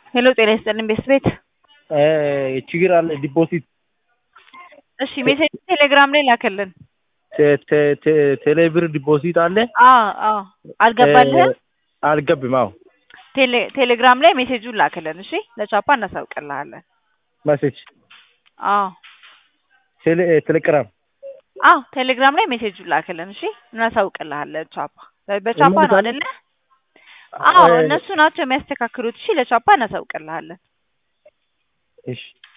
ሄሎ ጤና ይስጥልኝ ቤት ቤት ችግር አለ ዲፖዚት እሺ ሜሴጅ ቴሌግራም ላይ ላከልን። ቴሌብር ዲፖዚት አለ አዎ አዎ አልገባልህም? አልገብም። አዎ ቴሌ ቴሌግራም ላይ ሜሴጁን ላክልን። እሺ ለቻፓ እናሳውቅልሃለን። መሴጅ አዎ ቴሌ ቴሌግራም አዎ ቴሌግራም ላይ ሜሴጁን ላክልን። እሺ እናሳውቅልሃለን። ቻፓ በቻፓ ነው አይደለ? አዎ እነሱ ናቸው የሚያስተካክሉት። እሺ ለቻፓ እናሳውቅልሃለን። እሺ